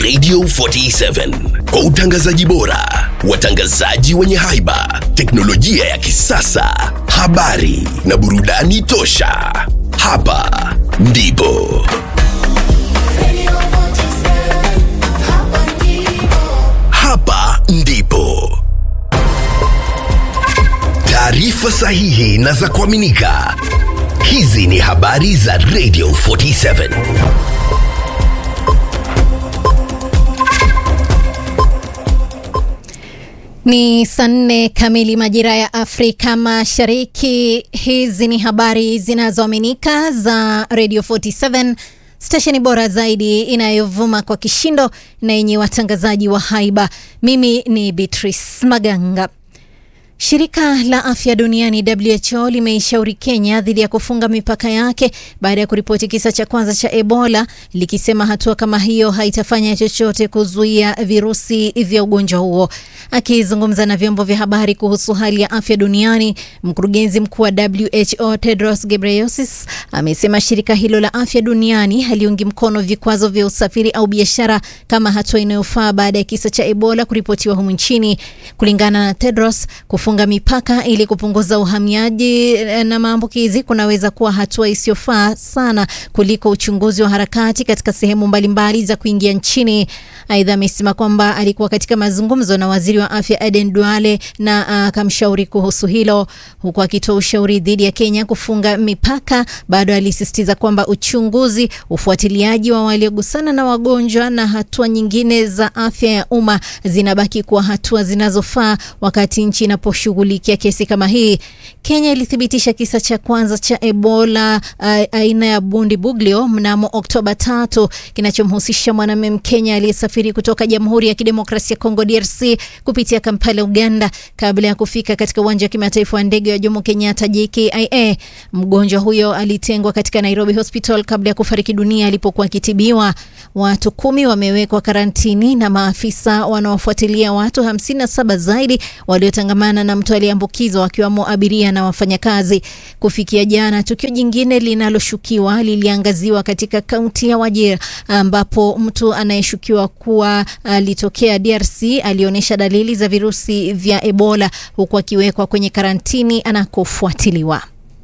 Radio 47 kwa utangazaji bora, watangazaji wenye haiba, teknolojia ya kisasa, habari na burudani tosha. Hapa ndipo hapa ndipo taarifa sahihi na za kuaminika. Hizi ni habari za Radio 47. Ni saa nne kamili majira ya Afrika Mashariki. Hizi ni habari zinazoaminika za Radio 47, stesheni bora zaidi inayovuma kwa kishindo na yenye watangazaji wa haiba. Mimi ni Beatrice Maganga. Shirika la afya duniani WHO limeishauri Kenya dhidi ya kufunga mipaka yake baada ya kuripoti kisa cha kwanza cha Ebola, likisema hatua kama hiyo haitafanya chochote kuzuia virusi vya ugonjwa huo. Akizungumza na vyombo vya habari kuhusu hali ya afya duniani, mkurugenzi mkuu wa WHO Tedros Ghebreyesus amesema shirika hilo la afya duniani haliungi mkono vikwazo vya usafiri au biashara kama hatua inayofaa baada ya kisa cha Ebola kuripotiwa humu nchini. Kulingana na Tedros, kufunga mipaka ili kupunguza uhamiaji na maambukizi kunaweza kuwa hatua isiyofaa sana kuliko uchunguzi wa harakati katika sehemu mbalimbali za kuingia nchini. Aidha, amesema kwamba alikuwa katika mazungumzo na waziri wa afya Aden Duale na akamshauri uh, kuhusu hilo, huku akitoa ushauri dhidi ya Kenya kufunga mipaka. Bado alisisitiza kwamba uchunguzi, ufuatiliaji wa waliogusana na wagonjwa na hatua nyingine za afya ya umma zinabaki kuwa hatua zinazofaa wakati nchi inaposhughulikia kesi kama hii. Kenya ilithibitisha kisa cha kwanza cha Ebola uh, aina ya Bundibuglio mnamo Oktoba tatu kinachomhusisha mwanamume Mkenya aliyesafiri kutoka Jamhuri ya Kidemokrasia ya Kongo DRC kupitia Kampala, Uganda kabla ya kufika katika uwanja wa kimataifa wa ndege wa Jomo Kenyatta JKIA. Mgonjwa huyo alitengwa katika Nairobi Hospital kabla ya kufariki dunia alipokuwa akitibiwa. Watu kumi wamewekwa karantini na maafisa wanaofuatilia watu 57 zaidi waliotangamana na mtu aliyeambukizwa wakiwamo abiria na wafanyakazi. Kufikia jana, tukio jingine linaloshukiwa liliangaziwa katika kaunti ya Wajir ambapo mtu anayeshukiwa kuwa alitokea DRC alionyesha dalili za virusi vya Ebola huku akiwekwa kwenye karantini anakofuatiliwa.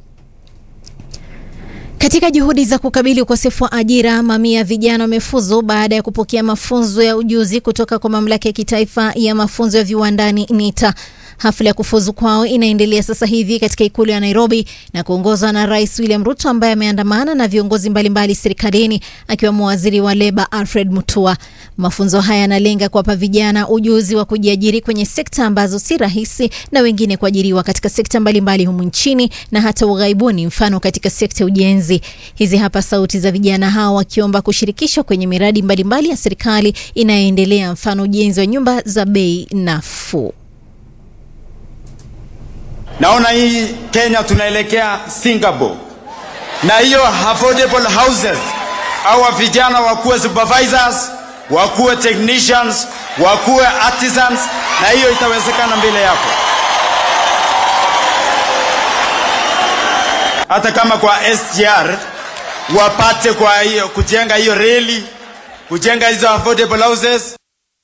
Katika juhudi za kukabili ukosefu wa ajira, mamia ya vijana wamefuzu baada ya kupokea mafunzo ya ujuzi kutoka kwa mamlaka ya kitaifa ya mafunzo ya viwandani NITA. Hafla ya kufuzu kwao inaendelea sasa hivi katika ikulu ya Nairobi na kuongozwa na Rais William Ruto ambaye ameandamana na viongozi mbalimbali serikalini akiwemo waziri wa leba Alfred Mutua. Mafunzo haya yanalenga kuwapa vijana ujuzi wa kujiajiri kwenye sekta ambazo si rahisi na wengine kuajiriwa katika sekta mbalimbali humu nchini na hata ughaibuni, mfano katika sekta ya ujenzi. Hizi hapa sauti za vijana hao wakiomba kushirikishwa kwenye miradi mbalimbali ya serikali inayoendelea, mfano ujenzi wa nyumba za bei nafuu. Naona hii Kenya tunaelekea Singapore, na hiyo affordable houses, hawa vijana wakuwe supervisors, wakuwe technicians, wakuwe artisans, na hiyo itawezekana mbele yako. Hata kama kwa SGR wapate kwa hiyo kujenga hiyo reli, kujenga hizo affordable houses.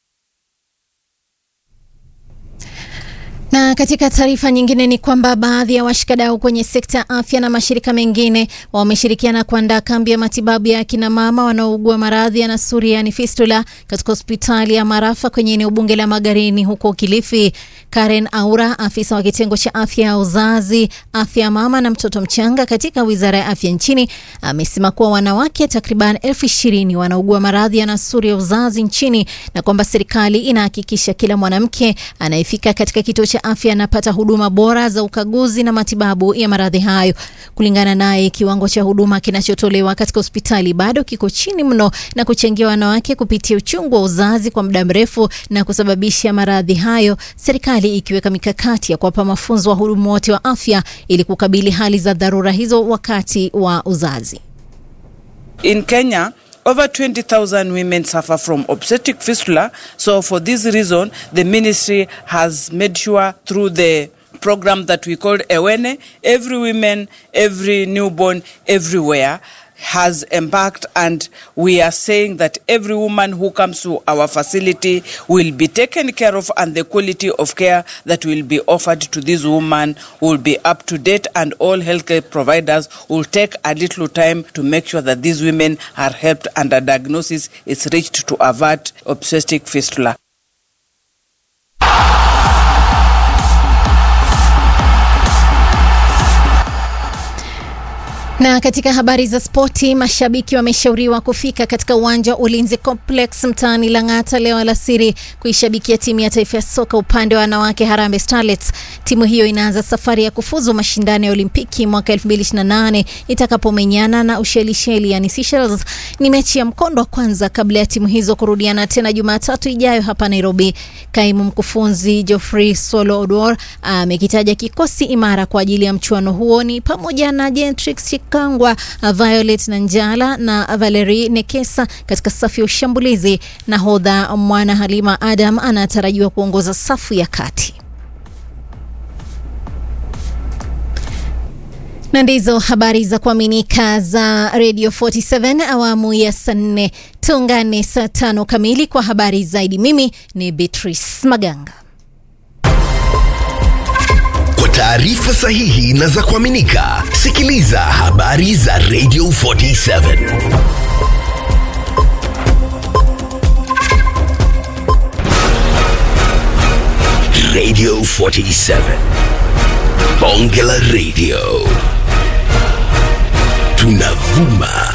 Na katika taarifa nyingine ni kwamba baadhi ya washikadau kwenye sekta ya afya na mashirika mengine wameshirikiana kuandaa kambi ya matibabu ya akina mama wanaougua maradhi ya nasuri yani fistula katika hospitali ya Marafa kwenye eneo bunge la Magarini huko Kilifi. Karen Aura, afisa wa kitengo cha afya ya uzazi, afya ya mama na mtoto mchanga katika wizara ya afya nchini, amesema kuwa wanawake takriban elfu ishirini wanaugua maradhi ya nasuri ya uzazi nchini na kwamba serikali inahakikisha kila mwanamke anayefika katika kituo cha afya anapata huduma bora za ukaguzi na matibabu ya maradhi hayo. Kulingana naye, kiwango cha huduma kinachotolewa katika hospitali bado kiko chini mno na kuchangia wanawake kupitia uchungu wa uzazi kwa muda mrefu na kusababisha maradhi hayo, serikali ikiweka mikakati ya kuwapa mafunzo wahudumu wote wa afya ili kukabili hali za dharura hizo wakati wa uzazi. In Kenya, over 20,000 women suffer from obstetric fistula. So, for this reason, the ministry has made sure through the program that we called Ewene, every woman, every newborn, everywhere has embarked and we are saying that every woman who comes to our facility will be taken care of and the quality of care that will be offered to this woman will be up to date and all healthcare providers will take a little time to make sure that these women are helped and a diagnosis is reached to avert obstetric fistula. Na katika habari za spoti, mashabiki wameshauriwa kufika katika uwanja wa Ulinzi Complex mtaani Lang'ata leo alasiri kuishabikia timu ya taifa ya soka upande wa wanawake Harambee Starlets. Timu hiyo inaanza safari ya kufuzu mashindano ya Olimpiki mwaka 2028 itakapomenyana na Ushelisheli yani Seychelles. Ni mechi ya mkondo wa kwanza kabla ya timu hizo kurudiana tena Jumatatu ijayo hapa Nairobi. Kaimu mkufunzi Geoffrey Solo Odor amekitaja kikosi imara kwa ajili ya mchuano huo ni pamoja na Gentrix Kangwa, Violet Nanjala na Valerie Nekesa katika safu ya ushambulizi. Nahodha Mwana Halima Adam anatarajiwa kuongoza safu ya kati. na ndizo habari za kuaminika za Radio 47 awamu ya saa nne. Tuungane saa tano kamili kwa habari zaidi. Mimi ni Beatrice Maganga. Kwa taarifa sahihi na za kuaminika, sikiliza habari za Radio 47. Radio 47. Bonge la Radio. Tunavuma